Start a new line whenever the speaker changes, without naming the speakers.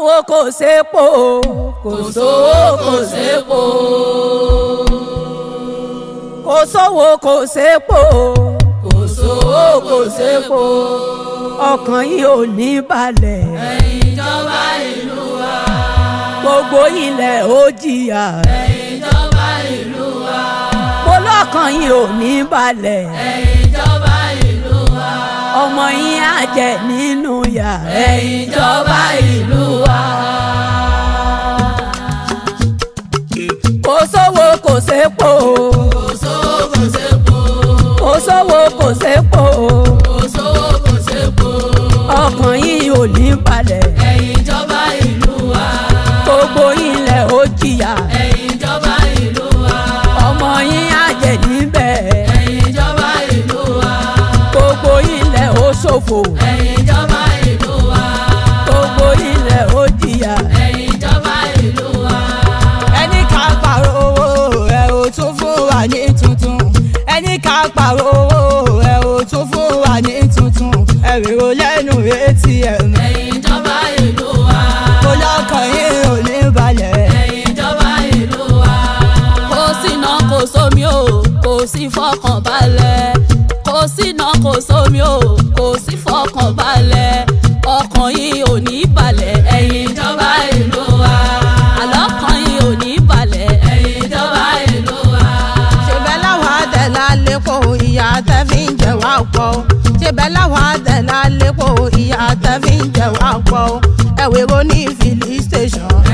sówó kò sépo kò sówó kò sépo kò sówó kò sépo kò sówó kò sépo ọkàn yìí ò ní balẹ̀
ìjọba ìlú wa
gbogbo ilẹ̀ ó jìyà
ìjọba ìlú wa
mo lọ́kàn yìí ò ní balẹ̀
ìjọba ìlú wa
ọmọ yín á jẹ nínú yà
ìjọba ìlú wa.
kò sówó kò sépo
kò sówó kò sépo
kò sówó kò sépo
kò sówó kò sépo
ọkàn yìí ò ní balẹ̀
ìjọba ìlú wa
gbogbo ilẹ̀ ó jìyà
ìjọba ìlú wa
ọmọ yín á jẹ níbẹ̀
ìjọba ìlú wa
gbogbo ilẹ̀ ó ṣòfò
ìjọba ìlú wa
gbogbo ilẹ̀ ó jìyà.
ìjọba ìlú wa.
ẹni ká pàrọ̀ owó ẹ ò tún fún wa ní tuntun ẹni ká pàrọ̀ owó ẹ ò tún fún wa ní tuntun ẹ rèrò lẹ́nu atm
ìjọba ìlú wa.
mo lọ́kàn yín ò ní balẹ̀.
ìjọba ìlú wa. kò síná kò sómi o kò sí fọkànbalẹ̀ kò síná kò sómi o kò sí fọkànbalẹ̀ ọkàn yìí ò ní balẹ̀ ẹ̀yin ìjọba ìlú wa. àlọ́kàn yìí ò ní balẹ̀ ẹ̀yin ìjọba ìlú wa.
ṣèbẹ́ láwọn àdẹ̀lá lépo ìyá tẹ́ fi ń jẹ wá pọ̀ o. ṣèbẹ́ láwọn àdẹ̀lá lépo ìyá tẹ́ fi ń jẹ wá pọ̀ o. ẹ̀wẹ̀rọ ní filling station